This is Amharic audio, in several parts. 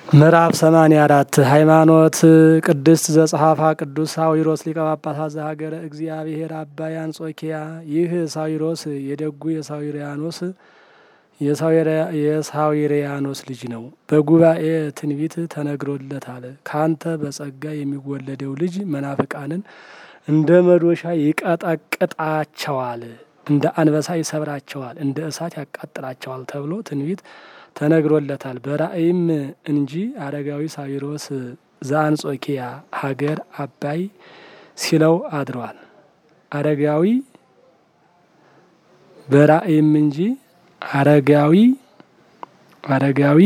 ምዕራፍ ሰማንያ አራት ሃይማኖት ቅድስት ዘጸሐፋ ቅዱስ ሳዊሮስ ሊቀ ጳጳሳት ዘሀገረ እግዚአብሔር አባይ አንጾኪያ። ይህ ሳዊሮስ የደጉ የሳዊሪያኖስ የሳዊሪያኖስ ልጅ ነው። በጉባኤ ትንቢት ተነግሮለታል። ካንተ በጸጋ የሚወለደው ልጅ መናፍቃንን እንደ መዶሻ ይቀጠቅጣቸዋል፣ እንደ አንበሳ ይሰብራቸዋል፣ እንደ እሳት ያቃጥላቸዋል ተብሎ ትንቢት ተነግሮለታል። በራእይም እንጂ አረጋዊ ሳዊሮስ ዘአንጾኪያ ሀገር አባይ ሲለው አድሯል። አረጋዊ በራእይም እንጂ አረጋዊ አረጋዊ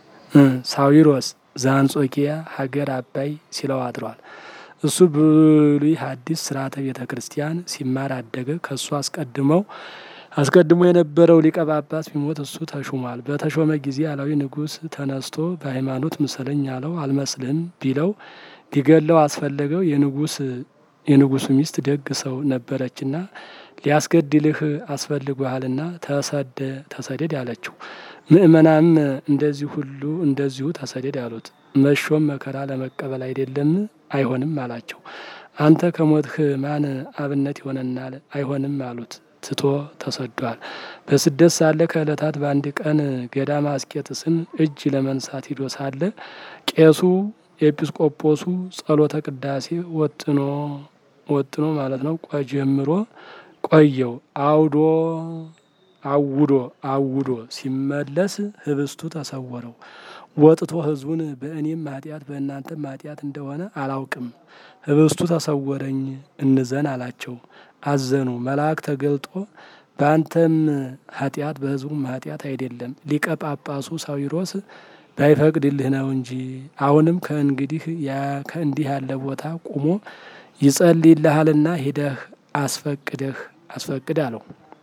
ሳዊሮስ ዘአንጾኪያ ሀገር አባይ ሲለው አድሯል። እሱ ብሉይ ሐዲስ ስርዓተ ቤተ ክርስቲያን ሲማር አደገ። ከእሱ አስቀድመው አስቀድሞ የነበረው ሊቀ ጳጳስ ቢሞት እሱ ተሹሟል። በተሾመ ጊዜ አላዊ ንጉሥ ተነስቶ በሃይማኖት ምሰለኝ አለው። አልመስልህም ቢለው ሊገለው አስፈለገው። የንጉስ የንጉሱ ሚስት ደግ ሰው ነበረችና ሊያስገድልህ አስፈልጓሃልና ተሰደ ተሰደድ ያለችው። ምእመናም እንደዚህ ሁሉ እንደዚሁ ተሰደድ ያሉት። መሾም መከራ ለመቀበል አይደለም አይሆንም አላቸው። አንተ ከሞትህ ማን አብነት ይሆነናል? አይሆንም አሉት። ትቶ ተሰዷል። በስደት ሳለ ከዕለታት በአንድ ቀን ገዳመ አስቄጥስን እጅ ለመንሳት ሂዶ ሳለ ቄሱ ኤጲስቆጶሱ ጸሎተ ቅዳሴ ወጥኖ ወጥኖ ማለት ነው ጀምሮ ቆየው አውዶ አውዶ አውዶ ሲመለስ ህብስቱ ተሰወረው። ወጥቶ ህዝቡን በእኔም ኃጢአት በእናንተም ኃጢአት እንደሆነ አላውቅም፣ ህብስቱ ተሰወረኝ እንዘን አላቸው። አዘኑ። መልአክ ተገልጦ በአንተም ኃጢአት በህዝቡም ኃጢአት አይደለም ሊቀ ጳጳሱ ሳዊሮስ ባይፈቅድልህ ነው እንጂ አሁንም ከእንግዲህ ከእንዲህ ያለ ቦታ ቁሞ ይጸልይልሃልና ሂደህ አስፈቅደህ አስፈቅድ አለው።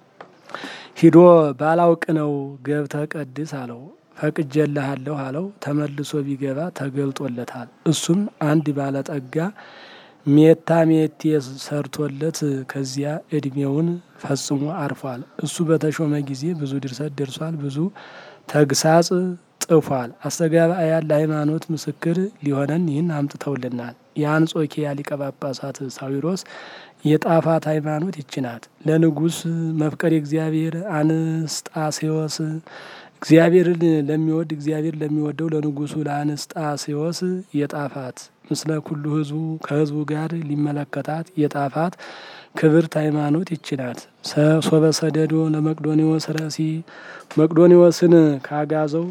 ሂዶ ባላውቅ ነው ገብተህ ቀድስ አለው። ፈቅጄልሃለሁ አለው። ተመልሶ ቢገባ ተገልጦለታል። እሱም አንድ ባለጠጋ ሜታ ሜቴ ሰርቶለት ከዚያ እድሜውን ፈጽሞ አርፏል። እሱ በተሾመ ጊዜ ብዙ ድርሰት ደርሷል። ብዙ ተግሳጽ ጥፏል። አስተጋባያን ለሃይማኖት ምስክር ሊሆነን ይህን አምጥተውልናል። የአንጾኪያ ሊቀ ጳጳሳት ሳዊሮስ የጣፋት ሃይማኖት ይችናት። ለንጉሥ መፍቀር እግዚአብሔር አንስጣሴዎስ እግዚአብሔርን ለሚወድ እግዚአብሔር ለሚወደው ለንጉሱ ለአንስጣሴዎስ የጣፋት ምስለ ኩሉ ህዝቡ ከህዝቡ ጋር ሊመለከታት የጣፋት ክብርት ሃይማኖት ይችናት። ሶበ ሰደዶ ለመቅዶኒዎስ ረሲ መቅዶኒዎስን ካጋዘው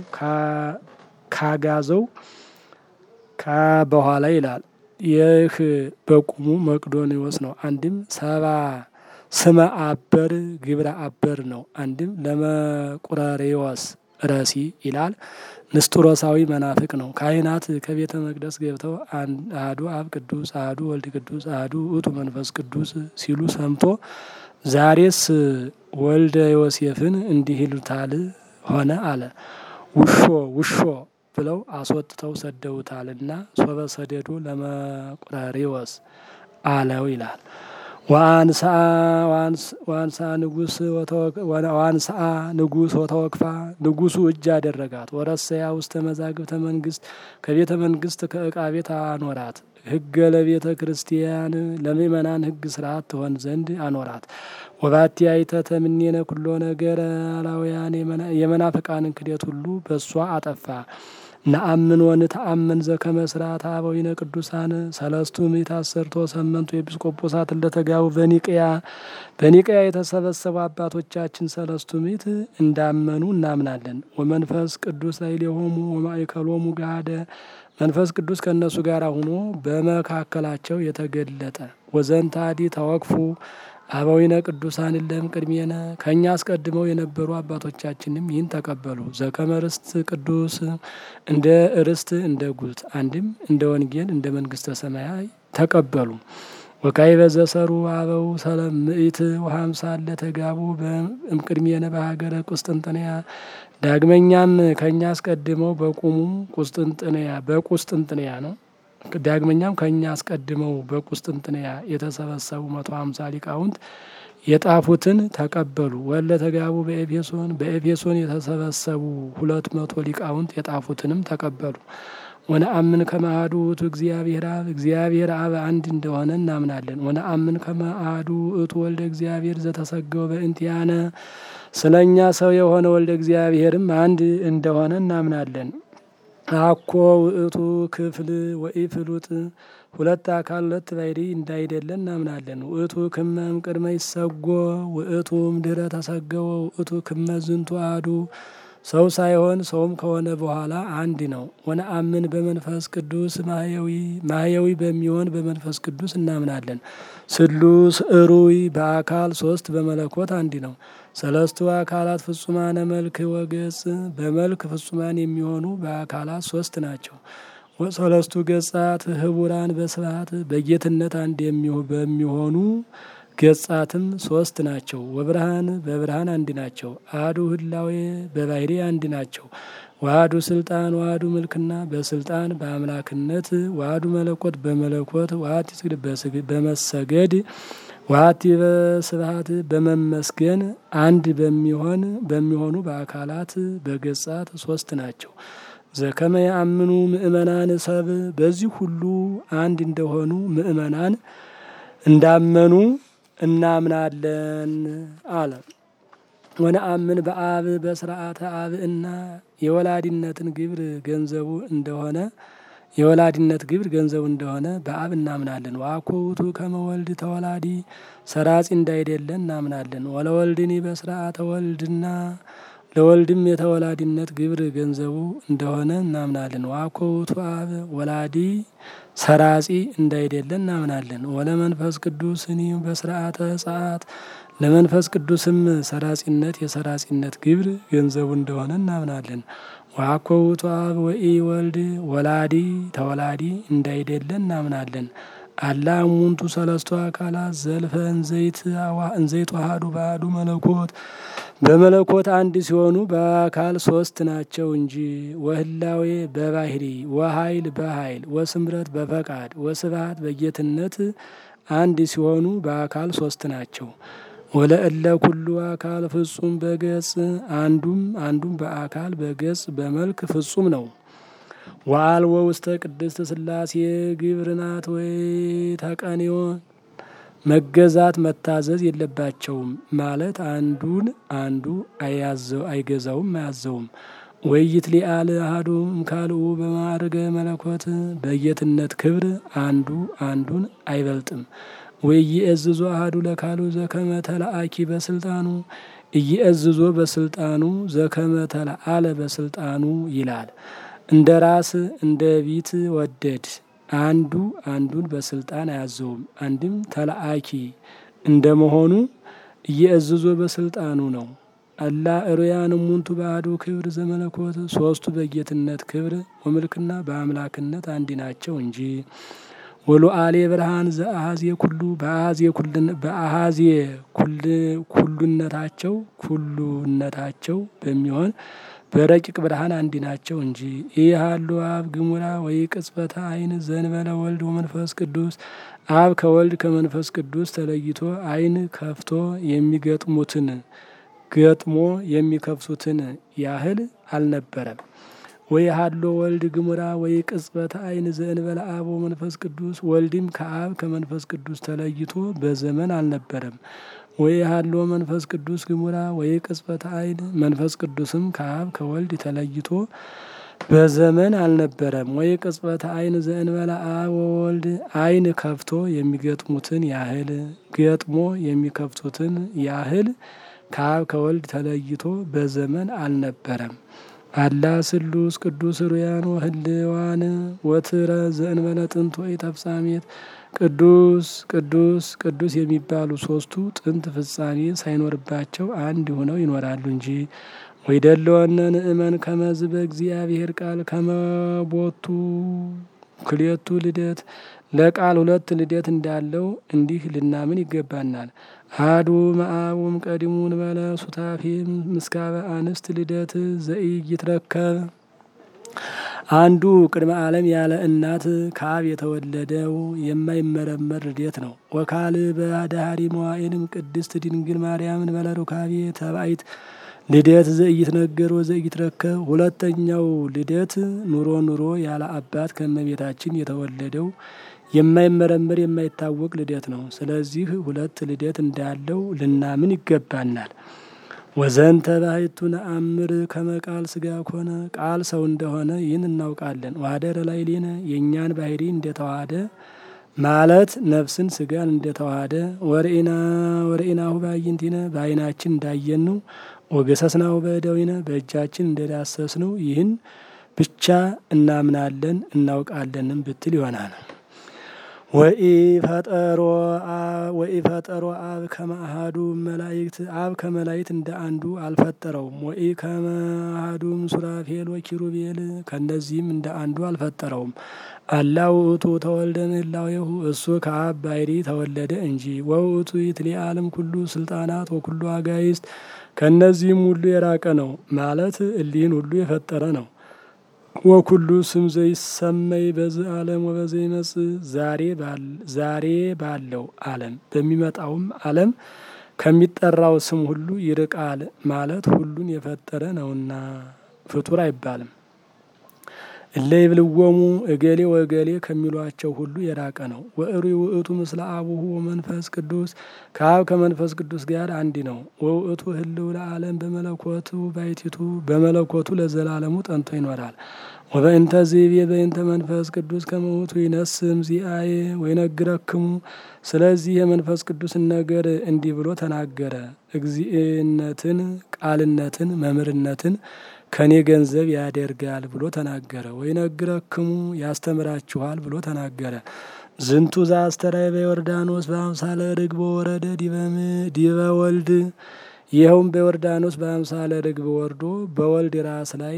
ካጋዘው በኋላ ይላል። ይህ በቁሙ መቅዶኒዎስ ነው። አንድም ሰባ ስመ አበር ግብረ አበር ነው። አንድም ለመቁረሬዎስ ረሲ ይላል። ንስጥሮሳዊ መናፍቅ ነው። ካህናት ከቤተ መቅደስ ገብተው አህዱ አብ ቅዱስ፣ አህዱ ወልድ ቅዱስ፣ አህዱ ውእቱ መንፈስ ቅዱስ ሲሉ ሰምቶ ዛሬስ ወልደ ዮሴፍን እንዲህ ይሉታል ሆነ አለ። ውሾ ውሾ ብለው አስወጥተው ሰደውታልና ሶበ ሰደዶ ለመቁረሬዎስ አለው ይላል። ዋንሳ ንጉስ ዋንሳ ንጉስ ወተወክፋ ንጉሱ እጅ አደረጋት። ወረሰያ ውስተ መዛግብተ መንግስት ከቤተ መንግስት ከእቃ ቤት አኖራት። ህገ ለቤተ ክርስቲያን ለምእመናን ህግ ስርዓት ትሆን ዘንድ አኖራት። ወባቲ አይተ ተምኔነ ኩሎ ነገር አላውያን የመናፍቃንን ክደት ሁሉ በእሷ አጠፋ። ነአምን ወንተአምን ዘከመ ስርዓተ አበዊነ ቅዱሳን ሰለስቱ ምዕት አሰርቶ ሰመንቱ ኤጲስቆጶሳት እንደተጋቡ በኒቅያ በኒቅያ የተሰበሰቡ አባቶቻችን ሰለስቱ ምዕት እንዳመኑ እናምናለን። ወመንፈስ ቅዱስ ላዕሌሆሙ ወማእከሎሙ ገሃደ መንፈስ ቅዱስ ከእነሱ ጋር ሆኖ በመካከላቸው የተገለጠ ወዘንታዲ ተወክፉ አበዊነ ቅዱሳን እለም ቅድሜነ ከእኛ አስቀድመው የነበሩ አባቶቻችንም ይህን ተቀበሉ። ዘከመ ርስት ቅዱስ እንደ ርስት እንደ ጉልት አንድም እንደ ወንጌል እንደ መንግስተ ሰማያት ተቀበሉ። ወካዕበ ዘሰሩ አበው ሰለም ምዕት ወሀምሳ ለተጋቡ እምቅድሜነ በሀገረ ቁስጥንጥንያ ዳግመኛም ከእኛ አስቀድመው በቁሙ ቁስጥንጥንያ በቁስጥንጥንያ ነው ዳግመኛም ከእኛ አስቀድመው በቁስጥንጥንያ የተሰበሰቡ መቶ ሀምሳ ሊቃውንት የጣፉትን ተቀበሉ። ወለ ተጋቡ በኤፌሶን በኤፌሶን የተሰበሰቡ ሁለት መቶ ሊቃውንት የጣፉትንም ተቀበሉ። ወነአምን ከመ አሐዱ ውእቱ እግዚአብሔር አብ እግዚአብሔር አብ አንድ እንደሆነ እናምናለን። ወነአምን ከመ አሐዱ ውእቱ ወልደ እግዚአብሔር ዘተሰገወ በእንቲአነ ስለ እኛ ሰው የሆነ ወልደ እግዚአብሔርም አንድ እንደሆነ እናምናለን። አኮ ውእቱ ክፍል ወኢፍሉጥ ሁለት አካል ሁለት ባሕርይ እንዳይደለ እናምናለን። ውእቱ ክመ እምቅድመ ይሰጎ ውእቱ እምድኅረ ተሰገወ ውእቱ ክመ ዝንቱ አሐዱ ሰው ሳይሆን ሰውም ከሆነ በኋላ አንድ ነው። ወነአምን በመንፈስ ቅዱስ ማህየዊ ማህየዊ በሚሆን በመንፈስ ቅዱስ እናምናለን። ስሉስ እሩይ በአካል ሶስት በመለኮት አንድ ነው። ሰለስቱ አካላት ፍጹማነ መልክ ወገጽ በመልክ ፍጹማን የሚሆኑ በአካላት ሶስት ናቸው። ወሰለስቱ ገጻት ህቡራን በስብሐት በጌትነት አንድ በሚሆኑ ገጻትም ሶስት ናቸው። ወብርሃን በብርሃን አንድ ናቸው። አሐዱ ህላዌ በባሕርይ አንድ ናቸው። ዋህዱ ስልጣን ዋህዱ ምልክና በስልጣን በአምላክነት ዋህዱ መለኮት በመለኮት ዋህቲ ስግድ በመሰገድ ዋህቲ በስብሐት በመመስገን አንድ በሚሆን በሚሆኑ በአካላት በገጻት ሶስት ናቸው። ዘከመ ያአምኑ ምእመናን ሰብ በዚህ ሁሉ አንድ እንደሆኑ ምእመናን እንዳመኑ እናምናለን አለ። ወነአምን በአብ በስርዓተ አብ እና የወላዲነትን ግብር ገንዘቡ እንደሆነ የወላዲነት ግብር ገንዘቡ እንደሆነ በአብ እናምናለን። ዋኮ ውእቱ ከመ ወልድ ተወላዲ ሰራጺ እንዳይደለ እናምናለን። ወለወልድኒ በስርዓተ ወልድና ለወልድም የተወላዲነት ግብር ገንዘቡ እንደሆነ እናምናለን። ዋኮ ውእቱ አብ ወላዲ ሰራጺ እንዳይደለ እናምናለን። ወለመንፈስ ቅዱስ እኒ በስርዓተ ጸአት ለመንፈስ ቅዱስም ሰራጺነት የሰራጺነት ግብር ገንዘቡ እንደሆነ እናምናለን። ዋኮ ውእቱ አብ ወኢ ወልድ ወላዲ ተወላዲ እንዳይደለ እናምናለን። አላ እሙንቱ ሰለስቱ አካላት ዘልፈ እንዘይት እንዘይት ዋሃዱ ባሕዱ መለኮት በመለኮት አንድ ሲሆኑ በአካል ሶስት ናቸው እንጂ ወህላዌ በባሕርይ ወኃይል በኃይል ወስምረት በፈቃድ ወስብሐት በጌትነት አንድ ሲሆኑ በአካል ሶስት ናቸው። ወለእለ ኩሉ አካል ፍጹም በገጽ አንዱም አንዱም በአካል በገጽ በመልክ ፍጹም ነው። ወአልቦ ውስተ ቅድስት ሥላሴ ግብርናት ወይ ተቀንዮ መገዛት መታዘዝ የለባቸውም ማለት አንዱን አንዱ አይገዛውም አያዘውም። ወይት ሊአል አሐዱ እምካልኡ በማዕርገ መለኮት በጌትነት ክብር አንዱ አንዱን አይበልጥም። ወኢየእዝዞ አሐዱ ለካሉ ዘከመ ተለአኪ በስልጣኑ እየእዝዞ በስልጣኑ ዘከመ ተለአለ በስልጣኑ ይላል። እንደ ራስ እንደ ቢት ወደድ አንዱ አንዱን በስልጣን አያዘውም። አንድም ተለአኪ እንደመሆኑ እየእዝዞ በስልጣኑ ነው። አላ እሩያን እሙንቱ በአሐዱ ክብር ዘመለኮት ሶስቱ በጌትነት ክብር ወምልክና በአምላክነት አንድ ናቸው እንጂ ወሉአሌ ብርሃን ዘአሐዜ ኩሉ በአሐዜ ኩሉነታቸው ኩሉነታቸው በሚሆን በረቂቅ ብርሃን አንድ ናቸው እንጂ ኢሃሉ አብ ግሙራ ወይ ቅጽበተ አይን ዘንበለ ወልድ ወመንፈስ ቅዱስ አብ ከወልድ ከመንፈስ ቅዱስ ተለይቶ አይን ከፍቶ የሚገጥሙትን ገጥሞ የሚከፍቱትን ያህል አልነበረም። ወይ ሀሎ ወልድ ግሙራ ወይ ቅጽበተ አይን ዘእንበለ አብ ወመንፈስ ቅዱስ ወልድም ከአብ ከመንፈስ ቅዱስ ተለይቶ በዘመን አልነበረም። ወይ ሀሎ መንፈስ ቅዱስ ግሙራ ወይ ቅጽበተ አይን መንፈስ ቅዱስም ከአብ ከወልድ ተለይቶ በዘመን አልነበረም። ወይ ቅጽበተ አይን ዘእንበለ አብ ወወልድ አይን ከፍቶ የሚገጥሙትን ያህል ገጥሞ የሚከፍቱትን ያህል ከአብ ከወልድ ተለይቶ በዘመን አልነበረም። አላ ስሉስ ቅዱስ ሩያን ወህልዋን ወትረ ዘእንበለ ጥንት ወይ ተፍጻሜት ቅዱስ ቅዱስ ቅዱስ የሚባሉ ሶስቱ ጥንት ፍጻሜ ሳይኖርባቸው አንድ ሆነው ይኖራሉ እንጂ ወይደለወነ ንእመን ከመዝ በእግዚአብሔር ቃል ከመቦቱ ክልኤቱ ልደት ለቃል ሁለት ልደት እንዳለው እንዲህ ልናምን ይገባናል። አሐዱ እምአብ ቀዲሙ እንበለ ሱታፌ ምስካበ አንስት ልደት ዘኢይትረከብ አንዱ ቅድመ ዓለም ያለ እናት ከአብ የተወለደው የማይመረመር ልደት ነው። ወካል በዳህሪ መዋዕልም ቅድስት ድንግል ማርያምን በለሩካቤ ተባይት ልደት ዘኢይትነገር ወዘኢይትረከብ። ሁለተኛው ልደት ኑሮ ኑሮ ያለ አባት ከእመቤታችን የተወለደው የማይመረመር የማይታወቅ ልደት ነው። ስለዚህ ሁለት ልደት እንዳለው ልናምን ይገባናል። ወዘንተ ባሕቱ ነአምር ከመ ቃል ሥጋ ኮነ ቃል ሰው እንደሆነ ይህን እናውቃለን። ዋደረ ላዕሌነ የእኛን ባህሪ እንደተዋሃደ ማለት ነፍስን ስጋን እንደተዋሃደ ወርኢና ወርኢናሁ በአዕይንቲነ በዓይናችን እንዳየንው ወገሰስናሁ በእደዊነ በእጃችን እንደዳሰስነው ይህን ብቻ እናምናለን እናውቃለንም ብትል ይሆናል። ወኢፈጠሮ አብ ከመ አሐዱ መላእክት አብ ከመላእክት እንደ አንዱ አልፈጠረውም። ወኢ ከመ አሐዱም ሱራፌል ወኪሩቤል ከእነዚህም እንደ አንዱ አልፈጠረውም። አላ ውእቱ ተወልደ ምህላዌሁ እሱ ከአብ ባሕሪ ተወለደ እንጂ። ወውእቱ ይትለዓለም ኩሉ ስልጣናት ወኩሉ አጋይስት ከእነዚህም ሁሉ የራቀ ነው ማለት እሊህን ሁሉ የፈጠረ ነው። ወኩሉ ስም ዘይሰመይ በዚህ ዓለም ወበዘ ይመጽእ ዛሬ ባለው ዓለም በሚመጣውም ዓለም ከሚጠራው ስም ሁሉ ይርቃል ማለት ሁሉን የፈጠረ ነውና ፍጡር አይባልም። እለ ይብልዎሙ እገሌ ወገሌ ከሚሏቸው ሁሉ የራቀ ነው። ወእሩይ ውእቱ ምስለ አቡሁ ወመንፈስ ቅዱስ ከአብ ከመንፈስ ቅዱስ ጋር አንድ ነው። ወውእቱ ህልው ለዓለም በመለኮቱ ባሕቲቱ በመለኮቱ ለዘላለሙ ጠንቶ ይኖራል። ወበእንተ ዝቤ በእንተ መንፈስ ቅዱስ ከመ ውእቱ ይነስም ዚአየ ወይነግረክሙ ስለዚህ የመንፈስ ቅዱስን ነገር እንዲህ ብሎ ተናገረ። እግዚእነትን፣ ቃልነትን፣ መምህርነትን ከኔ ገንዘብ ያደርጋል ብሎ ተናገረ። ወይነግረክሙ ያስተምራችኋል ብሎ ተናገረ። ዝንቱ ዘአስተርአየ በዮርዳኖስ በአምሳለ ርግብ ወረደ ዲበ ወልድ ይኸውም በዮርዳኖስ በአምሳለ ርግብ ወርዶ በወልድ ራስ ላይ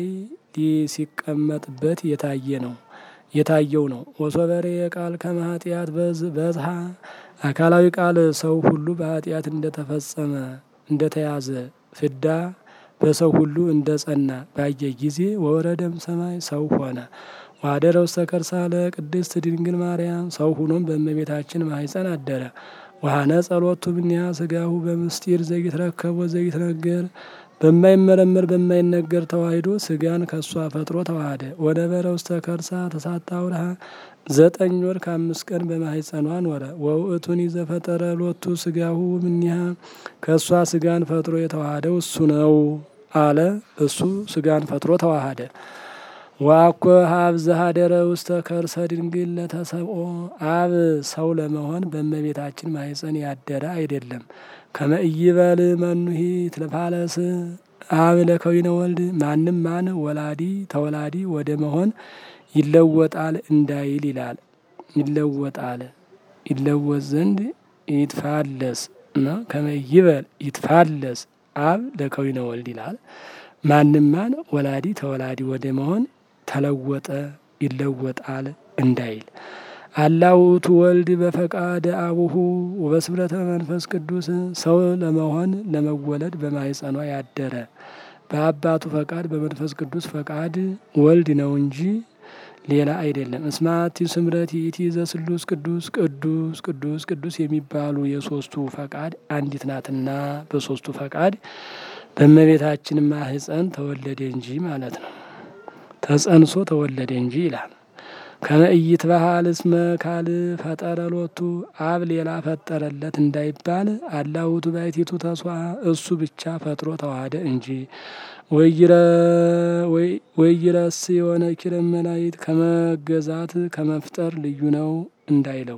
ሲቀመጥበት የታየ ነው የታየው ነው። ወሶበሬ የቃል ከመ ኃጢአት በዝሃ አካላዊ ቃል ሰው ሁሉ በኃጢአት እንደተፈጸመ እንደተያዘ ፍዳ በሰው ሁሉ እንደ ጸና ባየ ጊዜ ወረደም ሰማይ ሰው ሆነ። ዋደረ ውስተ ከርሳ ለቅድስት ድንግል ማርያም ሰው ሁኖም በእመቤታችን ማኅፀን አደረ። ወሃነ ጸሎቱ እምኔሃ ሥጋሁ በምስጢር ዘይትረከብ ወዘይትነገር በማይመረመር በማይነገር ተዋሂዶ ሥጋን ከእሷ ፈጥሮ ተዋሃደ። ወነበረ ውስተ ከርሳ ተሳታ ውርሃ ዘጠኝ ወር ከአምስት ቀን በማኅፀኗ ኖረ። ወውእቱኒ ዘፈጠረ ሎቱ ሥጋሁ እምኔሃ ከእሷ ሥጋን ፈጥሮ የተዋሃደው እሱ ነው አለ። እሱ ሥጋን ፈጥሮ ተዋሃደ። ዋኮ ሀብ ዘሀደረ ውስተ ከርሰ ድንግል ለተሰብኦ አብ ሰው ለመሆን በእመቤታችን ማኅፀን ያደረ አይደለም። ከመ ኢይበል መኑሂ ትለፋለስ አብ ለከዊነ ወልድ ማንም ማን ወላዲ ተወላዲ ወደ መሆን ይለወጣል እንዳይል ይላል። ይለወጣል ይለወጥ ዘንድ ይትፋለስ ነው። ከመ ኢይበል ይትፋለስ አብ ለከዊነ ወልድ ይላል። ማንም ማን ወላዲ ተወላዲ ወደ መሆን ተለወጠ ይለወጣል እንዳይል አላ ውእቱ ወልድ በፈቃደ አቡሁ ወበስብረተ መንፈስ ቅዱስ ሰው ለመሆን ለመወለድ በማኅፀኗ ያደረ በአባቱ ፈቃድ በመንፈስ ቅዱስ ፈቃድ ወልድ ነው እንጂ ሌላ አይደለም። እስማቲ ስምረት ይእቲ ዘስሉስ ቅዱስ ቅዱስ ቅዱስ ቅዱስ የሚባሉ የሶስቱ ፈቃድ አንዲት ናትና በሶስቱ ፈቃድ በእመቤታችን ማኅፀን ተወለደ እንጂ ማለት ነው። ተጸንሶ ተወለደ እንጂ ይላል። ከመ ኢይትበሃል እስመ ካል ፈጠረ ሎቱ አብ ሌላ ፈጠረለት እንዳይባል አላ ውእቱ ባሕቲቱ ተስዋ እሱ ብቻ ፈጥሮ ተዋሃደ እንጂ ወይረስ የሆነ ኪረም መላእክት ከመገዛት ከመፍጠር ልዩ ነው እንዳይለው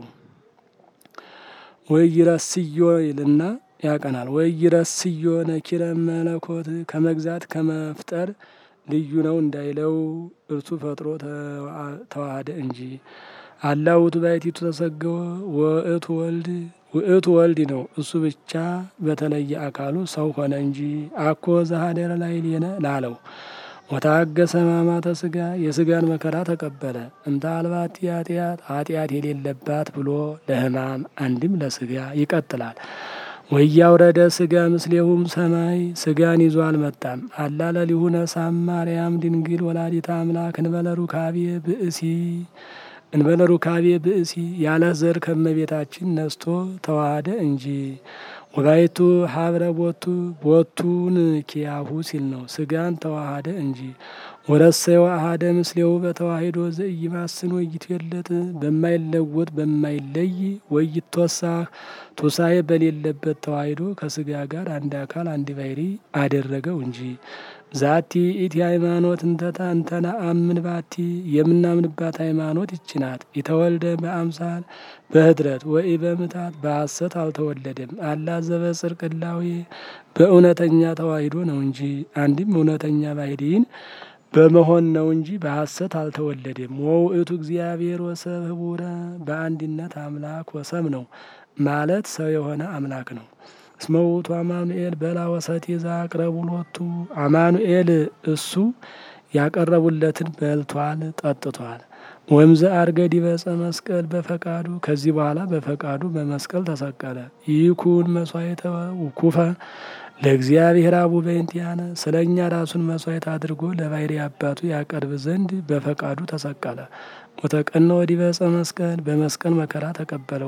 ወይረስዮ ይልና ያቀናል። ወይረስዮ ነኪረ መለኮት ከመግዛት ከመፍጠር ልዩ ነው እንዳይለው እርሱ ፈጥሮ ተዋሃደ እንጂ። አላ ውእቱ ባሕቲቱ ተሰገወ ወእቱ ወልድ ውእቱ ወልድ ነው እሱ ብቻ በተለየ አካሉ ሰው ሆነ እንጂ አኮ ዘሀደረ ላዕሌነ ላለው ወታገሰ ሕማማተ ሥጋ የሥጋን መከራ ተቀበለ። እንተ አልባቲ ኃጢአት ኃጢአት የሌለባት ብሎ ለሕማም አንድም ለሥጋ ይቀጥላል። ወያውረደ ስጋ ምስሌሁም ሰማይ ስጋን ይዞ አልመጣም። አላለ ሊሁነ ሳም ማርያም ድንግል ወላዲተ አምላክ እንበለ ሩካቤ ብእሲ እንበለ ሩካቤ ብእሲ ያለ ዘር ከመቤታችን ነስቶ ተዋሃደ እንጂ ወባይቱ ሀብረ ቦቱ ቦቱን ኪያሁ ሲል ነው። ስጋን ተዋሃደ እንጂ ወረሰዮ አሃደ ምስሌው በተዋሂዶ ዘኢይማስን ወይትዌለጥ በማይለወጥ በማይለይ ወይትወሳ ቱሳኤ በሌለበት ተዋሂዶ ከስጋ ጋር አንድ አካል አንድ ባሕሪ አደረገው እንጂ ዛቲ ኢቲ ሃይማኖት እንተታ እንተና አምን ባቲ የምናምንባት ሃይማኖት ይችናት። የተወልደ በአምሳል በህድረት ወይ በምታት በሐሰት አልተወለደም። አላ ዘበጽድቅ እላዌ በእውነተኛ ተዋሂዶ ነው እንጂ አንድም እውነተኛ ባሕሪን በመሆን ነው እንጂ በሐሰት አልተወለደም። ወውእቱ እግዚአብሔር ወሰብ ህቡረ በአንድነት አምላክ ወሰብ ነው ማለት ሰው የሆነ አምላክ ነው። እስመ ውእቱ አማኑኤል በላ ወሰቴ ዘአቅረቡ ሎቱ አማኑኤል እሱ ያቀረቡለትን በልቷል ጠጥቷል። ወምዘ አርገ ዲበ ዕፀ መስቀል በፈቃዱ ከዚህ በኋላ በፈቃዱ በመስቀል ተሰቀለ። ይኩን መስዋዕተ ውኩፈ ለእግዚአብሔር አቡ በእንቲአነ ስለ እኛ ራሱን መስዋዕት አድርጎ ለባሕሪ አባቱ ያቀርብ ዘንድ በፈቃዱ ተሰቀለ። ወተቀነ ወዲበ ዕፀ መስቀል በመስቀል መከራ ተቀበለ።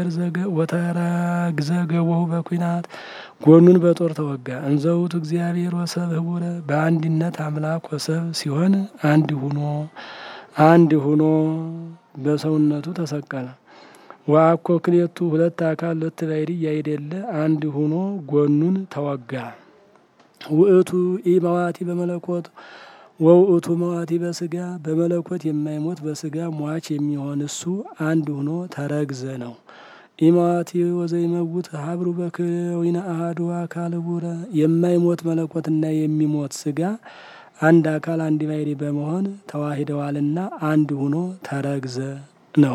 ወተረግዘ ገቦሁ በኩናት ጎኑን በጦር ተወጋ። እንዘ ውእቱ እግዚአብሔር ወሰብ ህቡረ በአንድነት አምላክ ወሰብ ሲሆን አንድ ሁኖ አንድ ሁኖ በሰውነቱ ተሰቀለ። ወአኮ ክሌቱ ሁለት አካል ሁለት ባሕሪ ያይደለ አንድ ሁኖ ጎኑን ተወጋ። ውእቱ ኢ መዋቲ በመለኮት ወውእቱ መዋቲ በስጋ በመለኮት የማይሞት በስጋ ሟች የሚሆን እሱ አንድ ሁኖ ተረግዘ ነው። ኢመዋቲ ወዘይመውት ሀብሩ በከዊነ አሐዱ አካል ቡረ የማይሞት መለኮትና የሚሞት ስጋ አንድ አካል አንድ ባሕሪ በመሆን ተዋሂደዋልና አንድ ሁኖ ተረግዘ ነው።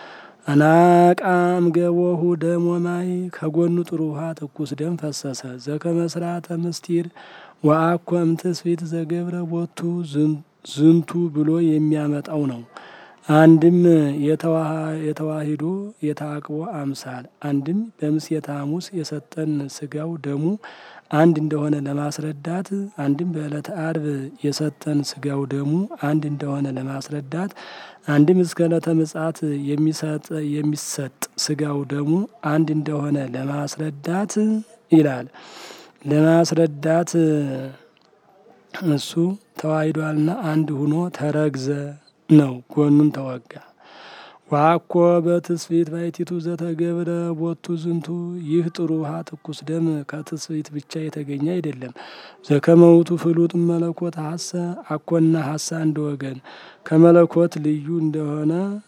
አናቃም ገቦሁ ደም ወማይ ከጎኑ ጥሩ ውሃ ትኩስ ደም ፈሰሰ። ዘከመ ሥርዓተ ምስጢር ወአኮ እምትስብእት ዘገብረ ቦቱ ዝንቱ ብሎ የሚያመጣው ነው። አንድም የተዋሂዶ የታቅቦ አምሳል አንድም በምስየተ ሐሙስ የሰጠን ስጋው ደሙ አንድ እንደሆነ ለማስረዳት አንድም በዕለተ አርብ የሰጠን ስጋው ደሙ አንድ እንደሆነ ለማስረዳት አንድም እስከ ዕለተ ምጽአት የሚሰጥ ስጋው ደሙ አንድ እንደሆነ ለማስረዳት ይላል። ለማስረዳት እሱ ተዋሂዷልና አንድ ሁኖ ተረግዘ ነው። ጎኑን ተወጋ። ዋኮ በትስብእት ባሕቲቱ ዘተገብረ ቦቱ ዝንቱ ይህ ጥሩ ውሃ ትኩስ ደም ከትስብእት ብቻ የተገኘ አይደለም። ዘከመ ውእቱ ፍሉጥ መለኮት ሀሰ አኮና ሀሳ አንድ ወገን ከመለኮት ልዩ እንደሆነ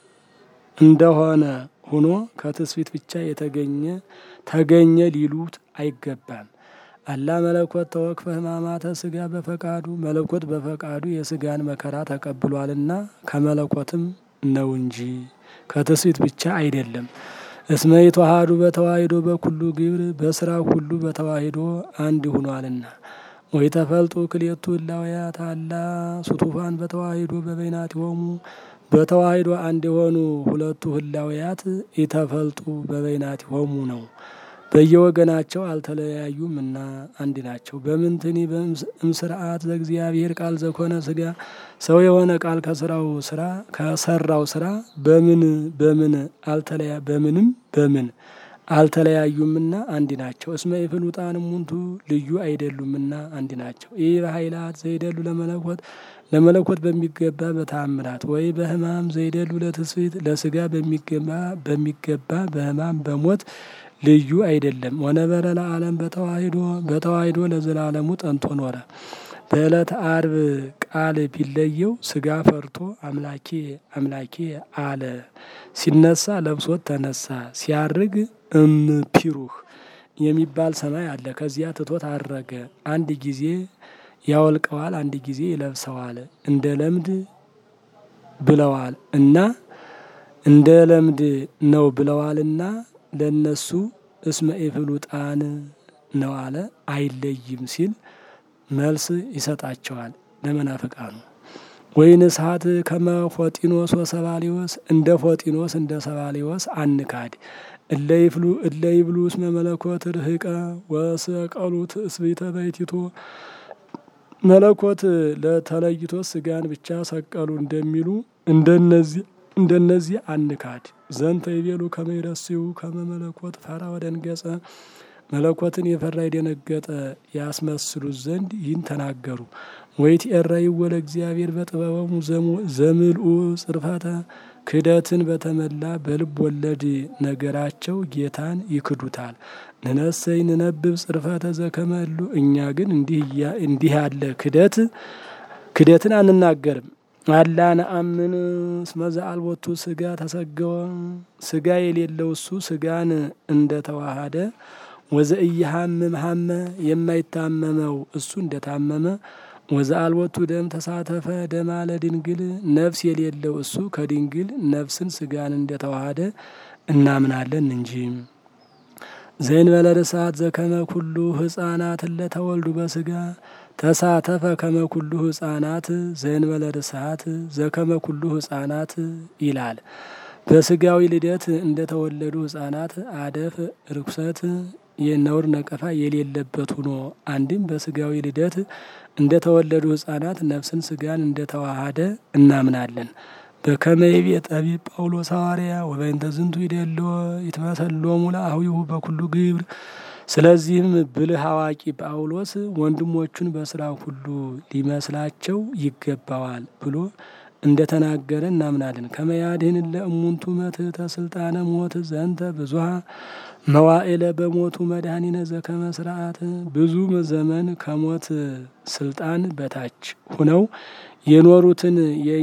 እንደሆነ ሁኖ ከትስብእት ብቻ የተገኘ ተገኘ ሊሉት አይገባም። አላ መለኮት ተወክፈ ሕማማተ ስጋ በፈቃዱ መለኮት በፈቃዱ የስጋን መከራ ተቀብሏልና ከመለኮትም ነው እንጂ ከትስብእት ብቻ አይደለም። እስመ ይትወሃዱ በተዋሂዶ በኩሉ ግብር በስራ ሁሉ በተዋሂዶ አንድ ሁኗልና። ወይ ተፈልጡ ክልኤቱ እላውያት አላ ሱቱፋን በተዋሂዶ በበይናቲሆሙ በተዋሂዶ አንድ የሆኑ ሁለቱ ህላውያት ኢተፈልጡ በበይናቲሆሙ ነው። በየወገናቸው አልተለያዩም እና አንድ ናቸው። በምንትኒ እምስርዓት ዘእግዚአብሔር ቃል ዘኮነ ስጋ ሰው የሆነ ቃል ከስራው ስራ ከሰራው ስራ በምን በምን አልተለያ በምንም በምን አልተለያዩምና አንድ ናቸው። እስመ ኢፍሉጣን እሙንቱ ልዩ አይደሉምና አንድ ናቸው። ይህ በኃይላት ዘይደሉ ለመለኮት ለመለኮት በሚገባ በታምራት ወይ በሕማም ዘይደሉ ለትስብእት ለስጋ በሚገባ በሚገባ በሕማም በሞት ልዩ አይደለም። ወነበረ ለዓለም በተዋሂዶ በተዋሂዶ ለዘላለሙ ጠንቶ ኖረ። በዕለተ አርብ ቃል ቢለየው ስጋ ፈርቶ አምላኬ አምላኬ አለ። ሲነሳ ለብሶት ተነሳ። ሲያርግ እምፒሩህ የሚባል ሰማይ አለ። ከዚያ ትቶት አረገ። አንድ ጊዜ ያወልቀዋል፣ አንድ ጊዜ ይለብሰዋል። እንደ ለምድ ብለዋል እና እንደ ለምድ ነው ብለዋልና ለነሱ እስመ ኢፍሉጣን ነው አለ። አይለይም ሲል መልስ ይሰጣቸዋል ለመናፍቃኑ። ወይን እሳት ከመ ፎጢኖስ ወሰባሊዎስ እንደ ፎጢኖስ እንደ ሰባሊዎስ አንካድ እለይፍሉ እለይብሉ እስመ መለኮት ርህቀ ወሰቀሉ ትእስቢተ በይቲቶ መለኮት ለተለይቶ ስጋን ብቻ ሰቀሉ እንደሚሉ እንደነዚህ እንደነዚህ አንካድ ዘንተ ይቤሉ ከመ ይረስዩ ከመ መለኮት ፈራ ወደንገጸ መለኮትን የፈራ የደነገጠ ያስመስሉት ዘንድ ይህን ተናገሩ። ወይት ኤራይ ወለ እግዚአብሔር በጥበበሙ ዘምልኡ ጽርፈተ ክደትን በተመላ በልብ ወለድ ነገራቸው ጌታን ይክዱታል። ንነሰይ ንነብብ ጽርፈተ ዘከመሉ እኛ ግን እንዲህ ያለ ክደት ክደትን አንናገርም። አላ ነአምን እስመ ዘአልቦቱ ስጋ ተሰገወ ስጋ የሌለው እሱ ስጋን እንደተዋሃደ ወዘእየሃምም ሀመ የማይታመመው እሱ እንደታመመ ወዘአልቦቱ ደም ተሳተፈ ደማ ለድንግል ነፍስ የሌለው እሱ ከድንግል ነፍስን ስጋን እንደተዋሃደ እናምናለን እንጂ። ዘእንበለ ርሳት ዘከመ ኩሉ ህፃናት ለተወልዱ በስጋ ተሳተፈ ከመ ኩሉ ህፃናት ዘእንበለ ርሳት ዘከመ ኩሉ ህፃናት ይላል። በስጋዊ ልደት እንደተወለዱ ህፃናት አደፍ ርኩሰት የነውር ነቀፋ የሌለበት ሆኖ አንድም በስጋዊ ልደት እንደተወለዱ ህፃናት ነፍስን ስጋን እንደተዋሃደ እናምናለን። በከመ ይቤ ጠቢብ ጳውሎስ ሐዋርያ ወበእንተ ዝንቱ ይደሎ ይትመሰሎሙ ለአህዊሁ በኩሉ ግብር። ስለዚህም ብልህ አዋቂ ጳውሎስ ወንድሞቹን በስራ ሁሉ ሊመስላቸው ይገባዋል ብሎ እንደተናገረ እናምናለን። ከመያድህን ለእሙንቱ መትሕተ ስልጣነ ሞት ዘንተ ብዙሃ መዋዕለ በሞቱ መድኃኒነ ዘከመ ስርዓት ብዙ ዘመን ከሞት ስልጣን በታች ሁነው የኖሩትን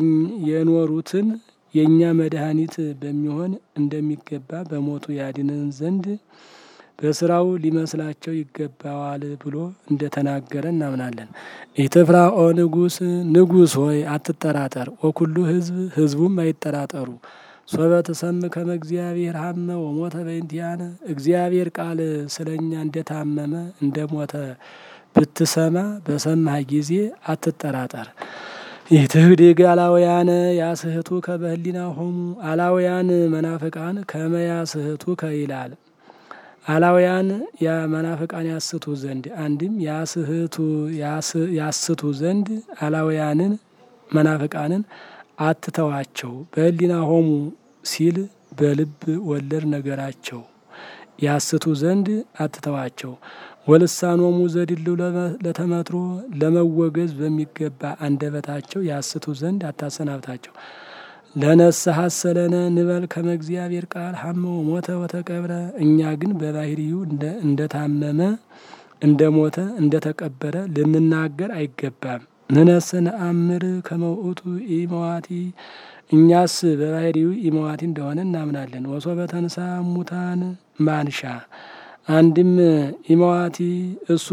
የኖሩትን የእኛ መድኃኒት በሚሆን እንደሚገባ በሞቱ ያድነን ዘንድ በስራው ሊመስላቸው ይገባዋል ብሎ እንደተናገረ እናምናለን። ኢትፍራ ኦ ንጉስ ንጉስ ሆይ አትጠራጠር፣ ወኩሉ ህዝብ ህዝቡም አይጠራጠሩ። ሶበ ትሰምዕ ከመ እግዚአብሔር ሀመ ወሞተ በእንቲአነ እግዚአብሔር ቃል ስለኛ እንደታመመ እንደሞተ ብትሰማ በሰማህ ጊዜ አትጠራጠር። ኢትህድግ አላውያነ ያስህቱ ከበህሊና ሆሙ አላውያን መናፍቃን ከመ ያስህቱ ከይላል አላውያን የመናፍቃን ያስቱ ዘንድ አንድም ያስህቱ ያስቱ ዘንድ አላውያንን መናፍቃንን አትተዋቸው። በህሊና ሆሙ ሲል በልብ ወለድ ነገራቸው ያስቱ ዘንድ አትተዋቸው። ወልሳኖሙ ዘድልው ለተመትሮ ለመወገዝ በሚገባ አንደበታቸው ያስቱ ዘንድ አታሰናብታቸው። ለነስሐ ሰለነ ንበል ከመ እግዚአብሔር ቃል ሀመ ሞተ ወተቀብረ እኛ ግን በባህሪው እንደታመመ እንደ ሞተ እንደ ተቀበረ ልንናገር አይገባም። ንነሰ ነአምር ከመ ውእቱ ኢመዋቲ እኛስ በባህሪው ኢመዋቲ እንደሆነ እናምናለን። ወሶበ ተንሳ ሙታን ማንሻ አንድም ኢመዋቲ እሱ